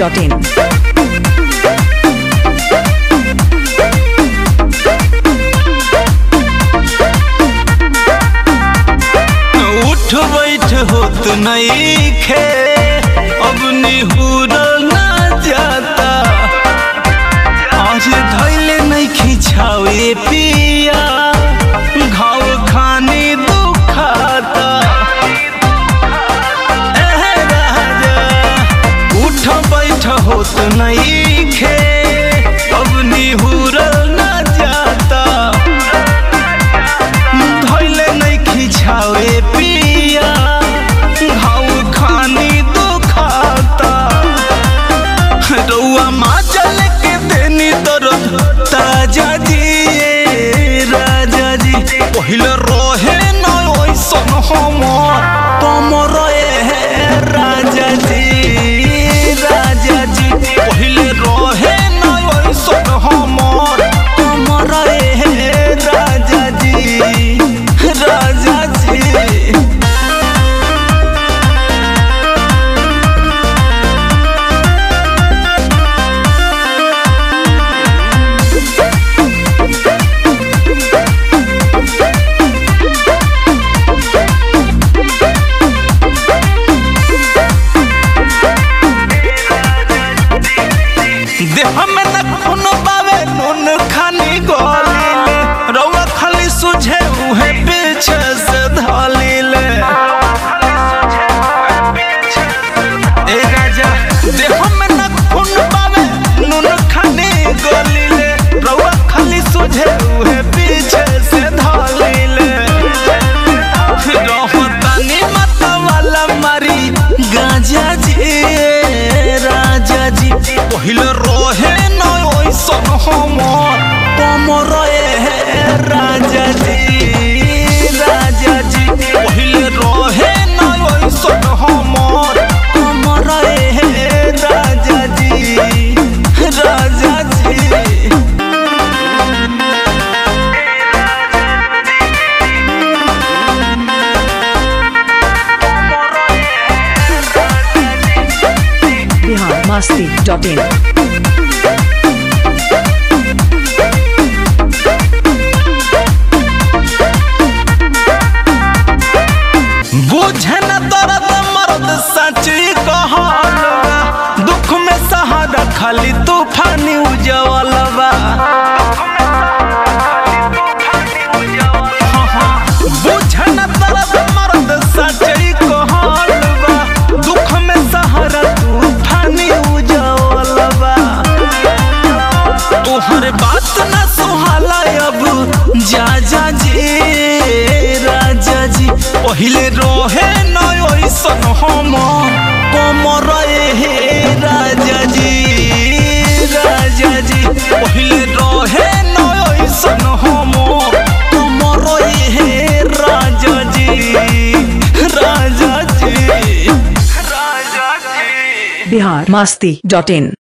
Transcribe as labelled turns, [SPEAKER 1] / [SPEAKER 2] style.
[SPEAKER 1] masti.in.
[SPEAKER 2] उठ बैठ होत नहीं खे अब निहुर ना जाता आज धैले नहीं खिंचावे पिया घाव खाने दुखाता एह राजा उठ बैठ होत नहीं खे अब निहुर ना जाता धैले नहीं खिंचावे पिया घाव खानी दुखाता रउआ माचल के देनी दर्द ताजा जी ए राजा जी पहिले रहे न ओइसन हमर तमर ए राजा जी राजा जी पहिले रहे न ओइसन हमर तमर ए राजा जी राजा जी देह में न खून पावे नून खानी गोलीले रउआ खाली सुझे उहे पीछे से धलीले ए राजा देह में न खून पावे नून खानी गोलीले रउआ खाली सुझे उहे पीछे से धलीले रहतानी मत वाला मारी गांजा जी राजा जी पहिले रहे न ओइसन हमर कमर ए राजा जी राजा जी पहिले रहे न ओइसन हमर कमर ए राजा जी राजा जी
[SPEAKER 1] Bihar masti.in.
[SPEAKER 2] बुझे न दर्द मर्द सच्ची कहलवा दुख में सहारा खाली तूफानी उजवलवा हाँ, हाँ। बुझे न दर्द मर्द सच्ची कहलवा दुख में सहारा तूफानी उजवलवा तोहर बात न सुहाला अब जा जा जी राजा जी पहिले रहे न ओइसन हम कमर हे राजा जी राजा जी पहिले रहे न ओइसन हम कमर हे राजा जी राजा जी राजा जी
[SPEAKER 1] Bihar masti.in.